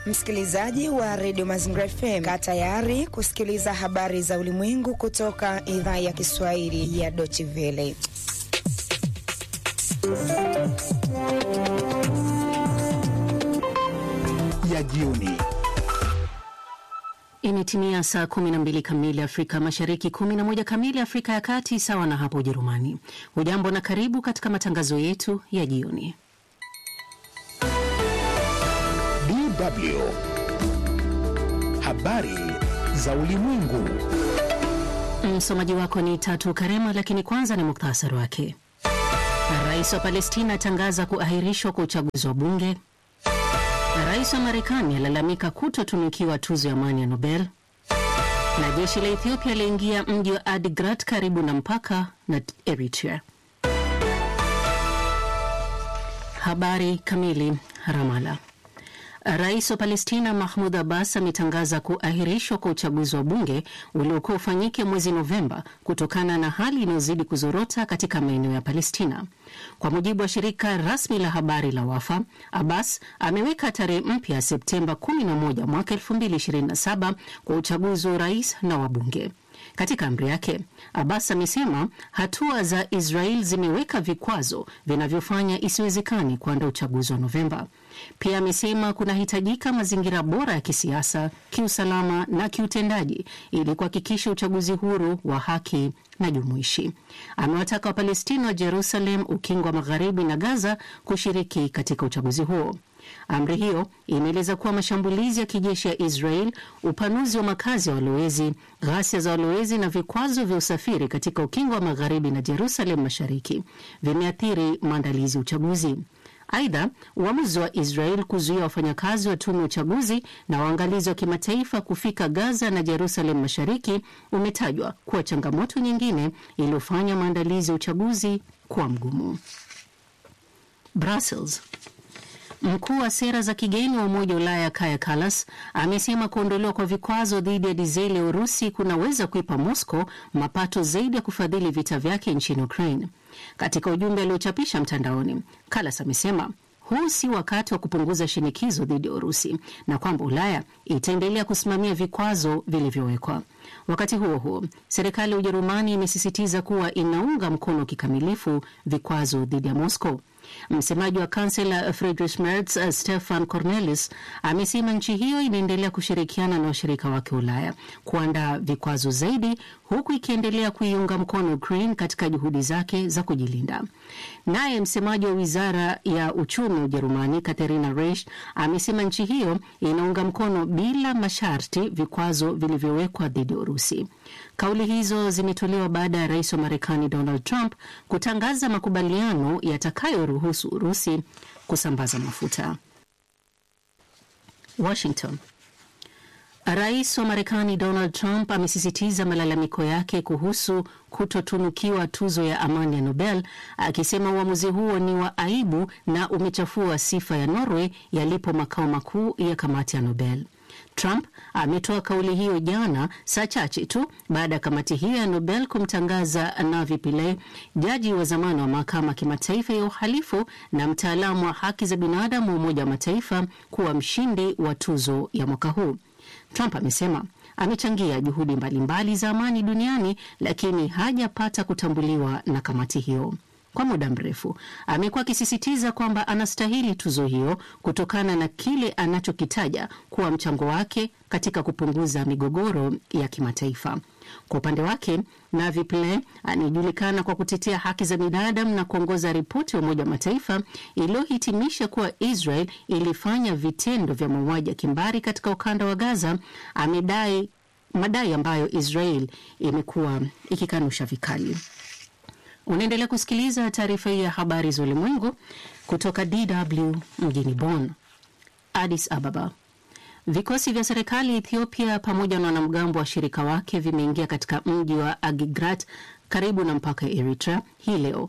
Msikilizaji wa redio Mazingira FM, kaa tayari kusikiliza habari za ulimwengu kutoka idhaa ya Kiswahili ya Deutsche Welle. ya jioni. Imetimia saa 12 kamili Afrika Mashariki, 11 kamili Afrika ya Kati, sawa na hapo Ujerumani. Hujambo na karibu katika matangazo yetu ya jioni. DW habari za ulimwengu. Msomaji wako ni Tatu Karema, lakini kwanza ni muktasari wake. Rais wa Palestina atangaza kuahirishwa kwa uchaguzi wa bunge. Rais wa Marekani alalamika kutotunukiwa tuzo ya amani ya Nobel, na jeshi la Ethiopia laingia mji wa Adigrat karibu na mpaka na Eritrea. Habari kamili. Ramala. Rais wa Palestina Mahmud Abbas ametangaza kuahirishwa kwa uchaguzi wa bunge uliokuwa ufanyike mwezi Novemba kutokana na hali inayozidi kuzorota katika maeneo ya Palestina. Kwa mujibu wa shirika rasmi la habari la Wafa, Abbas ameweka tarehe mpya Septemba 11 mwaka 2027 kwa uchaguzi wa urais na wabunge. Katika amri yake Abbas amesema hatua za Israel zimeweka vikwazo vinavyofanya isiwezekani kuandaa uchaguzi wa Novemba. Pia amesema kunahitajika mazingira bora ya kisiasa, kiusalama na kiutendaji ili kuhakikisha uchaguzi huru wa haki na jumuishi. Amewataka Wapalestina wa Jerusalem, Ukingo wa Magharibi na Gaza kushiriki katika uchaguzi huo. Amri hiyo imeeleza kuwa mashambulizi ya kijeshi ya Israel, upanuzi wa makazi ya walowezi, ghasia za walowezi na vikwazo vya usafiri katika ukingo wa magharibi na Jerusalem mashariki vimeathiri maandalizi ya uchaguzi. Aidha, uamuzi wa Israel kuzuia wafanyakazi wa tume ya uchaguzi na waangalizi wa kimataifa kufika Gaza na Jerusalem mashariki umetajwa kuwa changamoto nyingine iliyofanya maandalizi ya uchaguzi kuwa mgumu. Brussels. Mkuu wa sera za kigeni wa Umoja wa Ulaya Kaja Kallas amesema kuondolewa kwa vikwazo dhidi ya dizeli ya Urusi kunaweza kuipa Moscow mapato zaidi ya kufadhili vita vyake nchini Ukraine. Katika ujumbe aliochapisha mtandaoni, Kallas amesema huu si wakati wa kupunguza shinikizo dhidi ya Urusi na kwamba Ulaya itaendelea kusimamia vikwazo vilivyowekwa. Wakati huo huo, serikali ya Ujerumani imesisitiza kuwa inaunga mkono kikamilifu vikwazo dhidi ya Moscow. Msemaji wa kansela Friedrich Merz, Stefan Cornelis, amesema nchi hiyo inaendelea kushirikiana na washirika wake Ulaya kuandaa vikwazo zaidi, huku ikiendelea kuiunga mkono Ukraine katika juhudi zake za kujilinda. Naye msemaji wa wizara ya uchumi wa Ujerumani Katharina Reisch amesema nchi hiyo inaunga mkono bila masharti vikwazo vilivyowekwa dhidi ya Urusi. Kauli hizo zimetolewa baada ya rais wa Marekani Donald Trump kutangaza makubaliano yatakayoruhusu Urusi kusambaza mafuta. Washington. Rais wa Marekani Donald Trump amesisitiza malalamiko yake kuhusu kutotunukiwa tuzo ya amani ya Nobel, akisema uamuzi huo ni wa aibu na umechafua sifa ya Norway yalipo makao makuu ya kamati ya Nobel. Trump ametoa kauli hiyo jana, saa chache tu baada ya kamati hiyo ya Nobel kumtangaza Navi Pillay, jaji wa zamani wa mahakama ya kimataifa ya uhalifu na mtaalamu wa haki za binadamu wa Umoja wa Mataifa, kuwa mshindi wa tuzo ya mwaka huu. Trump amesema amechangia juhudi mbalimbali za amani duniani, lakini hajapata kutambuliwa na kamati hiyo. Kwa muda mrefu amekuwa akisisitiza kwamba anastahili tuzo hiyo kutokana na kile anachokitaja kuwa mchango wake katika kupunguza migogoro ya kimataifa. Kwa upande wake, Navi Pillay anayejulikana kwa kutetea haki za binadamu na kuongoza ripoti ya Umoja wa Mataifa iliyohitimisha kuwa Israel ilifanya vitendo vya mauaji ya kimbari katika ukanda wa Gaza, amedai madai ambayo Israel imekuwa ikikanusha vikali. Unaendelea kusikiliza taarifa hii ya habari za ulimwengu kutoka DW mjini Bonn. Addis Ababa. Vikosi vya serikali ya Ethiopia pamoja na wanamgambo wa washirika wake vimeingia katika mji wa Agigrat karibu na mpaka ya Eritrea hii leo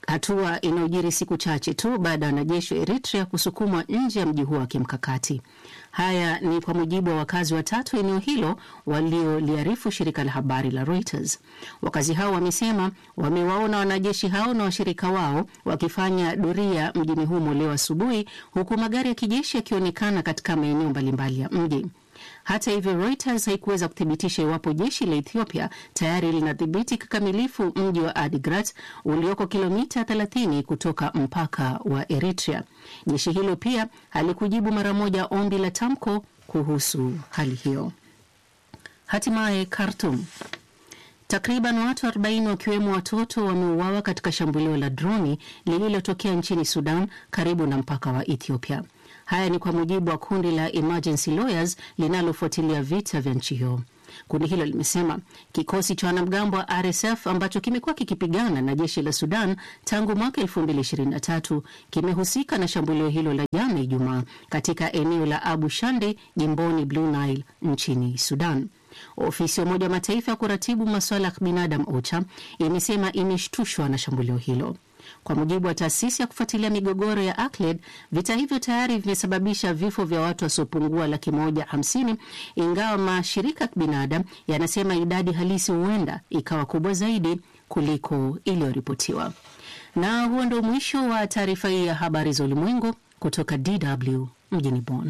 hatua inayojiri siku chache tu baada ya wanajeshi wa Eritrea kusukumwa nje ya mji huo wa kimkakati. Haya ni kwa mujibu wa wakazi watatu eneo hilo walioliarifu shirika la habari la Reuters. Wakazi hao wamesema wamewaona wanajeshi hao na washirika wao wakifanya doria mjini humo leo asubuhi, huku magari ya kijeshi yakionekana katika maeneo mbalimbali ya mji. Hata hivyo, Reuters haikuweza kuthibitisha iwapo jeshi la Ethiopia tayari linadhibiti kikamilifu mji wa Adigrat ulioko kilomita 30 kutoka mpaka wa Eritrea. Jeshi hilo pia halikujibu mara moja ombi la tamko kuhusu hali hiyo. Hatimaye Khartoum. Takriban watu 40 wakiwemo watoto wameuawa katika shambulio la droni lililotokea nchini Sudan karibu na mpaka wa Ethiopia. Haya ni kwa mujibu wa kundi la Emergency Lawyers linalofuatilia vita vya nchi hiyo. Kundi hilo limesema kikosi cha wanamgambo wa RSF ambacho kimekuwa kikipigana na jeshi la Sudan tangu mwaka 2023 kimehusika na shambulio hilo la jana Ijumaa katika eneo la Abu Shande jimboni Blue Nile nchini Sudan. Ofisi ya Umoja wa Mataifa ya kuratibu masuala ya binadamu OCHA imesema imeshtushwa na shambulio hilo. Kwa mujibu wa taasisi ya kufuatilia migogoro ya ACLED, vita hivyo tayari vimesababisha vifo vya watu wasiopungua laki moja hamsini, ingawa mashirika ya kibinadamu yanasema idadi halisi huenda ikawa kubwa zaidi kuliko iliyoripotiwa. Na huo ndio mwisho wa taarifa hii ya habari za ulimwengu kutoka DW mjini Bonn.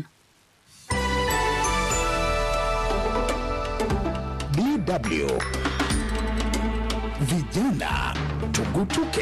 DW vijana tugutuke.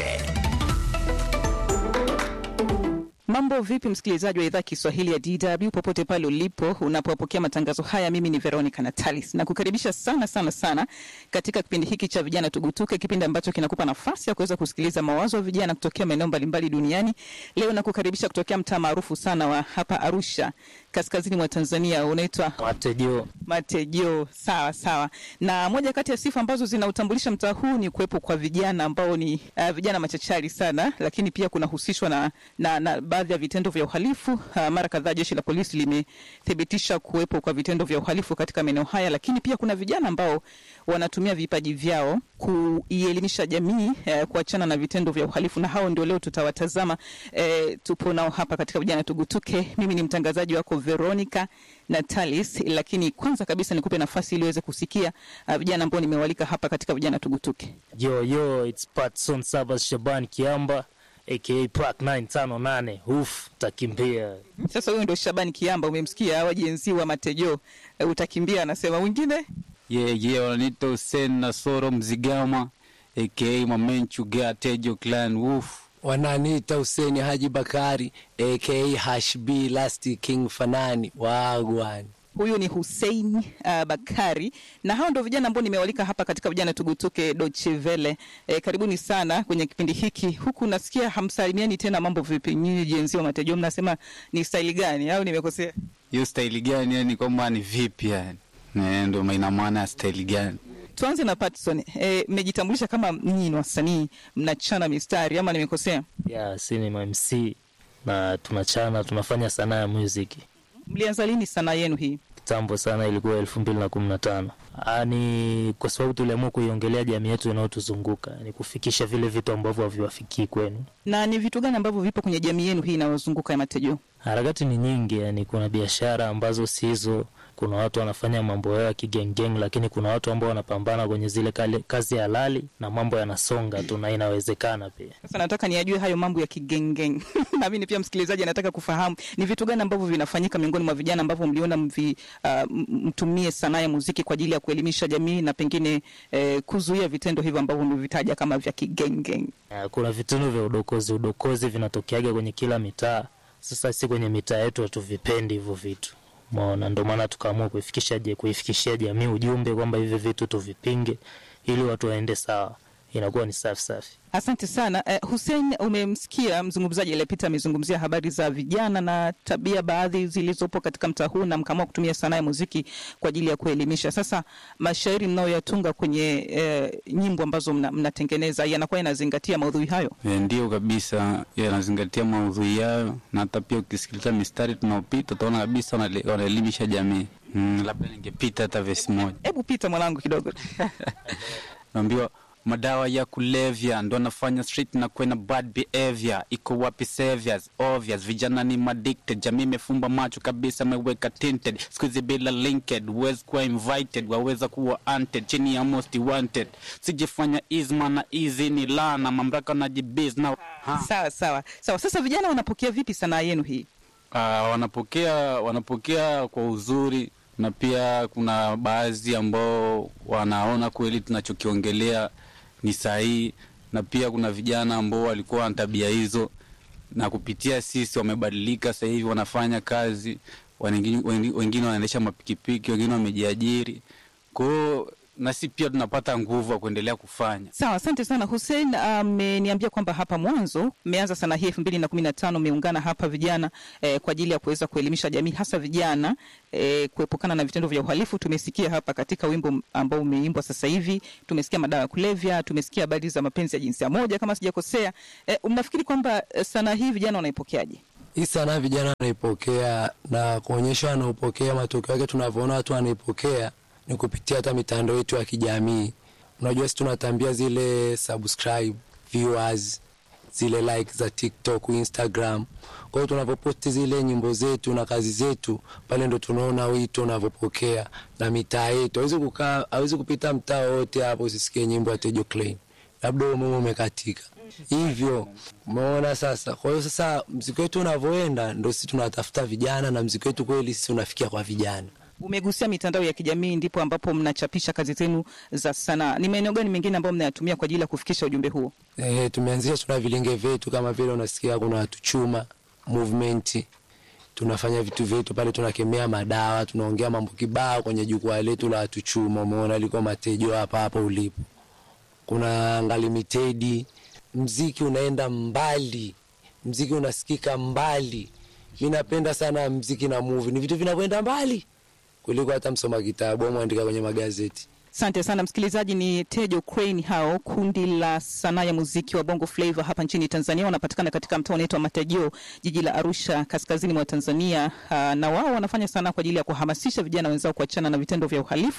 Mambo vipi, msikilizaji wa idhaa Kiswahili ya DW popote pale ulipo unapopokea matangazo haya. Mimi ni Veronica Natalis na kukaribisha sana sana sana katika kipindi hiki cha vijana tugutuke, kipindi ambacho kinakupa nafasi ya kuweza kusikiliza mawazo ya vijana kutokea maeneo mbalimbali duniani. Leo nakukaribisha kutokea mtaa maarufu sana wa hapa Arusha, kaskazini mwa Tanzania, unaitwa Matejo. Matejo. Sawa sawa. Na moja kati ya sifa ambazo zinautambulisha mtaa huu ni kuwepo kwa vijana ambao ni uh, vijana machachari sana, lakini pia kunahusishwa na, na, na baadhi ya vitendo vya uhalifu. Uh, mara kadhaa jeshi la polisi limethibitisha kuwepo kwa vitendo vya uhalifu katika maeneo haya, lakini pia kuna vijana ambao wanatumia vipaji vyao kuielimisha jamii eh, kuachana na vitendo vya uhalifu, na hao ndio leo tutawatazama. Eh, tupo nao hapa katika vijana tugutuke. Mimi ni mtangazaji wako Veronica Natalis, lakini kwanza kabisa nikupe nafasi ili uweze kusikia uh, vijana ambao nimewalika hapa katika vijana tugutuke. Yo, yo, it's Patson Sabas Shaban Kiamba aka Prac 958 uf takimbia Sasa huyo ndio Shabani Kiamba, umemsikia wajenzi wa Matejo. Uh, utakimbia anasema mwingine Yeah, yeah, wananiita Hussein Nasoro Mzigama aka Mamenchu Gea Tejo Clan Wolf. wananiita Huseni Haji Bakari aka Hashb Last King Fanani wagwan. huyu ni Hussein uh, Bakari na hao ndio vijana ambao nimewalika hapa katika vijana tugutuke Dochevele. E, karibuni sana kwenye kipindi hiki. Huku nasikia hamsalimiani tena, mambo vipi nyinyi jenzi wa Matejo, mnasema ni staili gani au nimekosea? Hiyo staili gani? Yani kwamba ni vipi yani? Ne, ndo ina maana ya staili gani? Tuanze na Patson. E, mmejitambulisha kama nyinyi ni wasanii mnachana mistari ama nimekosea? ya si ni MC na tunachana tunafanya sanaa ya muziki Mlianza lini sanaa yenu hii? kitambo sana, ilikuwa elfu mbili na kumi na tano. Ni kwa sababu tuliamua kuiongelea jamii yetu inayotuzunguka, ni kufikisha vile vitu ambavyo haviwafikii kwenu. Na ni vitu gani ambavyo vipo kwenye jamii yenu hii inayozunguka ya Matejo? Harakati ni nyingi, yani kuna biashara ambazo sizo, kuna watu wanafanya mambo yao ya kigengeng, lakini kuna watu ambao wanapambana kwenye zile kale, kazi halali na mambo yanasonga tu na inawezekana pia. Sasa nataka niajue hayo mambo ya kigengeng na mimi pia msikilizaji anataka kufahamu ni vitu gani ambavyo vinafanyika miongoni mwa vijana ambavyo mliona mvi, uh, m- mtumie sanaa ya muziki kwa ajili ya kuelimisha jamii na pengine eh, kuzuia vitendo hivyo ambavyo mlivitaja kama vya kigengeng. Uh, kuna vitendo vya udokozi udokozi vinatokeaga kwenye kila mitaa. Sasa si kwenye mitaa yetu hatuvipendi hivyo vitu maona, ndio maana tukaamua kuifikisha je kuifikishia jamii ujumbe kwamba hivi vitu tuvipinge, ili watu waende sawa, inakuwa ni safi safi. Asante sana eh, Hussein, umemsikia mzungumzaji aliyepita amezungumzia habari za vijana na tabia baadhi zilizopo katika mtaa huu, na mkaamua kutumia sanaa ya muziki kwa ajili ya kuelimisha. Sasa mashairi mnayoyatunga kwenye eh, nyimbo ambazo mna, mnatengeneza yanakuwa yanazingatia maudhui hayo? E, ndio kabisa, yanazingatia maudhui yayo, na hata pia ukisikiliza mistari tunaopita utaona kabisa wanale- wanaelimisha jamii. Mm, labda ningepita hata vesi moja Hebu pita mwanangu kidogo. naambiwa madawa ya kulevya ndo anafanya street na kwena bad behavior. Iko wapi saviors? Obvious, vijana ni addicted, jamii imefumba macho kabisa, ameweka tinted, siku hizi bila linked, huwezi kuwa invited, waweza kuwa hunted, chini ya most wanted. Sijifanya isma na easy ni lana, mamlaka na jibiz na ha. Sawa sawa sawa. Sasa vijana wanapokea vipi sanaa yenu hii? Uh, wanapokea wanapokea kwa uzuri na pia kuna baadhi ambao wanaona kweli tunachokiongelea ni sahihi, na pia kuna vijana ambao walikuwa na tabia hizo na kupitia sisi wamebadilika, sasa hivi wanafanya kazi, wengine wengine wanaendesha mapikipiki, wengine wamejiajiri. Kwa hiyo na sisi pia tunapata nguvu ya kuendelea kufanya. Sawa, asante sana Hussein. Ameniambia kwamba hapa mwanzo mmeanza sana hii elfu mbili na kumi na tano mmeungana hapa vijana eh, kwa ajili ya kuweza kuelimisha jamii hasa vijana eh, kuepukana na vitendo vya uhalifu. Tumesikia hapa katika wimbo ambao umeimbwa sasa hivi, tumesikia madawa ya kulevya, tumesikia habari za mapenzi ya jinsia moja kama sijakosea. Eh, mnafikiri kwamba eh, sanaa hii vijana wanaipokeaje? Hii sanaa vijana wanaipokea na kuonyesha wanaopokea, matokeo yake tunavyoona watu wanaipokea ni kupitia hata mitandao yetu ya kijamii. Unajua, sisi tunatambia zile subscribe viewers, zile like za TikTok, Instagram. Kwa hiyo tunavyoposti zile nyimbo zetu na kazi zetu pale, ndo tunaona wito unavyopokea na mitaa yetu. Hawezi kukaa, hawezi kupita mtaa wote hapo usisikie nyimbo ya Tejo Klein, labda umeme umekatika hivyo umeona sasa. Kwa hiyo sasa mziki wetu unavyoenda, ndo sisi tunatafuta vijana na mziki wetu kweli sisi unafikia kwa vijana. Umegusia mitandao ya kijamii, ndipo ambapo mnachapisha kazi zenu za sanaa. Ni maeneo gani mengine ambayo mnayatumia kwa ajili ya kufikisha ujumbe huo? E, tumeanzisha tuna vilinge vyetu kama vile unasikia kuna watu chuma movement, tunafanya vitu vyetu pale, tunakemea madawa, tunaongea mambo kibao kwenye jukwaa letu la watu chuma. Umeona liko matejo hapa hapa ulipo, kuna ngalimitedi, mziki unaenda mbali, mziki unasikika mbali. Mi napenda sana mziki na movie, ni vitu vinavyoenda mbali kuliko hata msoma kitabu au mwandika kwenye magazeti. Asante sana msikilizaji, ni Tejo Crane hao, kundi la sanaa ya muziki wa Bongo Flava hapa nchini Tanzania. Wanapatikana katika mtaa unaitwa Matejeo, jiji la Arusha, kaskazini mwa Tanzania. Uh, na wao wanafanya sanaa kwa ajili ya kuhamasisha vijana wenzao kuachana na vitendo vya uhalifu,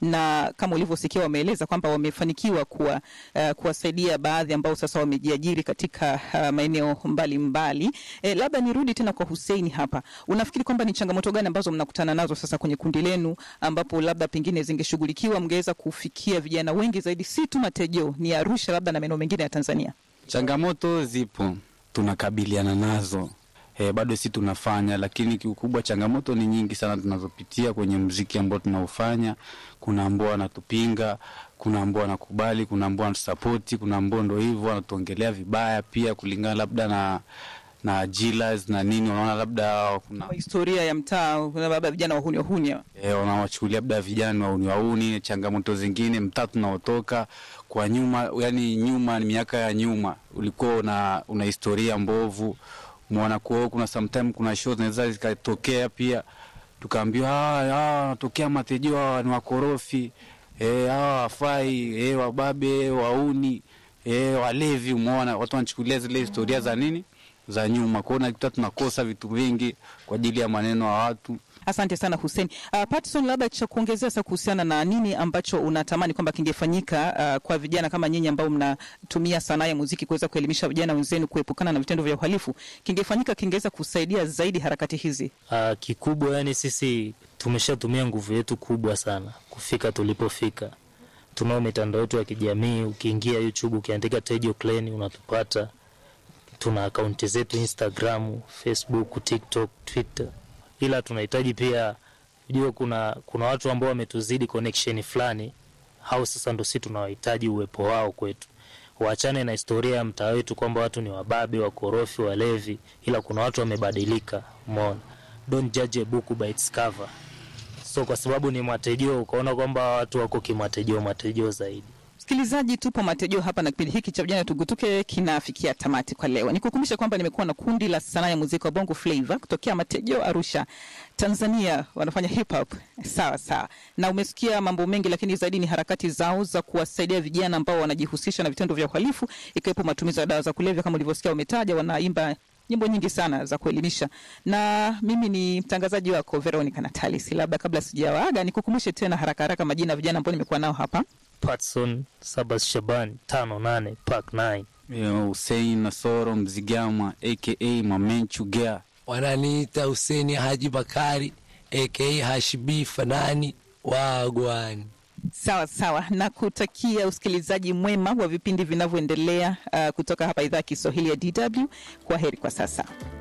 na kama ulivyosikia, wameeleza kwamba wamefanikiwa kuwa, uh, kuwasaidia baadhi ambao sasa wamejiajiri katika uh, maeneo mbalimbali. Eh, labda nirudi tena kwa Hussein hapa, unafikiri kwamba ni changamoto gani ambazo mnakutana nazo sasa kwenye kundi lenu ambapo labda pengine zingeshughulikiwa mge weza kufikia vijana wengi zaidi, si tu Matejeo, ni Arusha labda na maeneo mengine ya Tanzania? Changamoto zipo, tunakabiliana nazo e, bado si tunafanya, lakini kiukubwa changamoto ni nyingi sana tunazopitia kwenye mziki ambao tunaofanya. Kuna ambao wanatupinga, kuna ambao wanakubali, kuna ambao wanatusapoti, kuna ambao ndo hivyo wanatuongelea vibaya pia, kulingana labda na na jilas na nini, unaona labda kuna historia ya mtaa, labda vijana wahuni wahuni e, wanawachukulia labda vijana wahuni wahuni. Changamoto zingine mtaa tunaotoka kwa nyuma, yani nyuma ni miaka ya nyuma, ulikuwa una, una historia mbovu mwana kuo, kuna sometime kuna show zinaweza zikatokea pia, tukaambiwa hawa wanatokea Matejeo, hawa ni wakorofi eh, hawa wafai eh, wababe wauni eh, walevi. Umeona watu wanachukulia zile historia za nini za nyuma kwao, nakuta tunakosa vitu vingi kwa ajili ya maneno ya watu. Asante sana Hussein. Uh, Patson, labda cha kuongezea sasa kuhusiana na nini ambacho unatamani kwamba kingefanyika uh, kwa vijana kama nyinyi ambao mnatumia sanaa ya muziki kuweza kuelimisha vijana wenzenu kuepukana na vitendo vya uhalifu, kingefanyika kingeweza kusaidia zaidi harakati hizi? Uh, kikubwa yani sisi tumeshatumia nguvu yetu kubwa sana kufika tulipofika. Tunao mitandao yetu ya kijamii, ukiingia YouTube ukiandika Tejo Clan unatupata tuna akaunti zetu Instagram, Facebook, TikTok, Twitter, ila tunahitaji pia ujue, kuna kuna watu ambao wametuzidi connection fulani, hao sasa ndo si tunawahitaji uwepo wao kwetu. Waachane na historia ya mtaa wetu kwamba watu ni wababe, wakorofi, walevi, ila kuna watu wamebadilika. Umeona, don't judge a book by its cover. So kwa sababu ni Matejeo ukaona kwamba watu wako kimatejeo matejeo zaidi. Msikilizaji, tupo Matejeo hapa na kipindi hiki cha vijana tugutuke kinafikia tamati kwa leo. Nikukumbusha kwamba nimekuwa na kundi la sanaa ya muziki wa Bongo Flava kutokea Matejeo, Arusha, Tanzania. Wanafanya hip hop sawa sawa, na umesikia mambo mengi, lakini zaidi ni harakati zao za kuwasaidia vijana ambao wanajihusisha na vitendo vya uhalifu, ikiwepo matumizi ya dawa za kulevya. Kama ulivyosikia, wametaja wanaimba nyimbo nyingi sana za kuelimisha, na mimi ni mtangazaji wako Veronica Natalis. Labda kabla sijawaaga, nikukumbushe tena haraka haraka majina ya vijana ambao nimekuwa nao hapa. Patson Sabas Shaban tano nane Park 9 Eh, Hussein Nasoro Mzigama aka Mamenchu Gea. wananiita Huseni Haji Bakari aka Hashibi Fanani Wagwani. Sawa sawa, na kutakia usikilizaji mwema wa vipindi vinavyoendelea uh, kutoka hapa idhaa ya Kiswahili ya DW. Kwa heri kwa sasa.